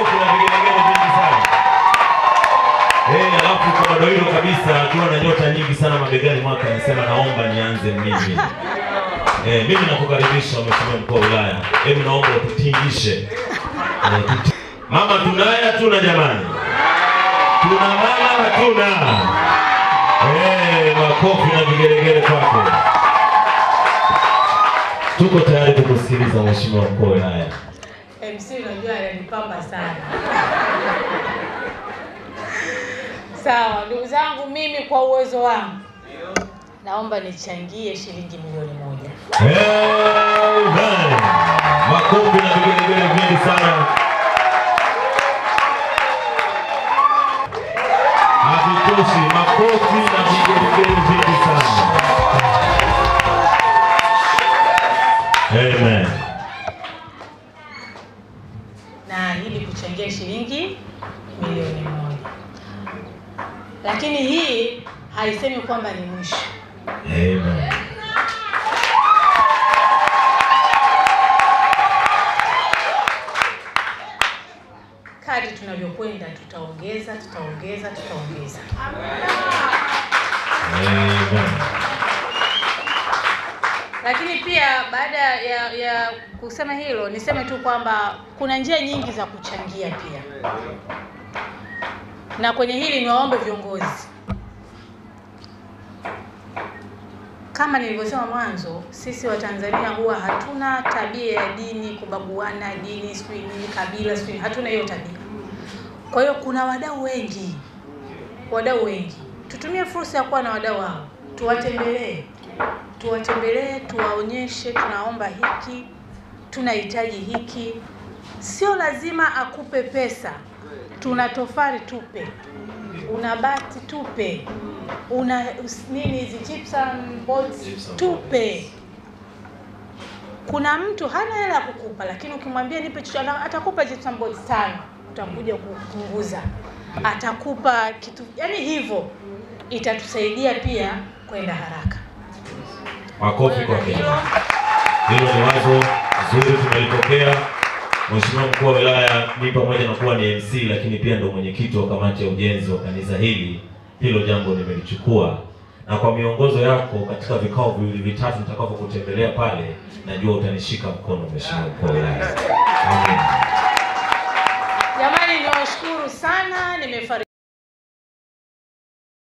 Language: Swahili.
makofi na vigelegele vingi sana. Eh, alafu kwa bado hilo kabisa akiwa na nyota nyingi sana mabegani mwaka anasema naomba nianze mimi. Eh, mimi nakukaribisha mheshimiwa mkuu wa wilaya. Hebu naomba ututingishe. Eh, tuti- Mama tunaye hatuna jamani? Tuna mama hatuna? Eh, makofi na vigelegele kwako. Tuko tayari kukusikiliza mheshimiwa mkuu wa wilaya. MC unajua ananipamba sana. Sawa, ndugu zangu, mimi kwa uwezo wangu naomba nichangie shilingi milioni moja. Amen. Makofi na vigelegele vingi sana. Havitoshi, makofi na vigelegele vingi sana. Amen. Naahidi kuchangia shilingi milioni moja, lakini hii haisemi kwamba ni mwisho. Amen. Kadri tunavyokwenda tutaongeza, tutaongeza, tutaongeza. Amen. Lakini pia baada ya, ya kusema hilo niseme tu kwamba kuna njia nyingi za kuchangia pia, na kwenye hili niwaombe viongozi, kama nilivyosema mwanzo, sisi Watanzania huwa hatuna tabia ya dini, kubaguana dini, sijui nini, kabila, sijui nini, hatuna hiyo tabia. Kwa hiyo kuna wadau wengi, wadau wengi, tutumie fursa ya kuwa na wadau hao, tuwatembelee tuwatembelee, tuwaonyeshe tunaomba hiki, tunahitaji hiki. Sio lazima akupe pesa, tuna tofali tupe, una bati tupe, una us- nini hizi gypsum boards tupe. Kuna mtu hana hela ya kukupa, lakini ukimwambia nipe chochote, ana- atakupa gypsum boards tano, utakuja kupunguza, atakupa kitu, yani hivyo itatusaidia pia kwenda haraka. Makofi kwa Kenya. Hilo ni wazo zuri tumelipokea. Mheshimiwa mkuu wa wilaya, mimi pamoja na kuwa ni MC lakini pia ndo mwenyekiti wa kamati ya ujenzi wa kanisa hili, hilo jambo nimelichukua, na kwa miongozo yako katika vikao viwili vitatu nitakavyokutembelea pale, najua utanishika mkono Mheshimiwa mkuu wa wilaya. Amen. Jamani, niwashukuru sana, nimefariki.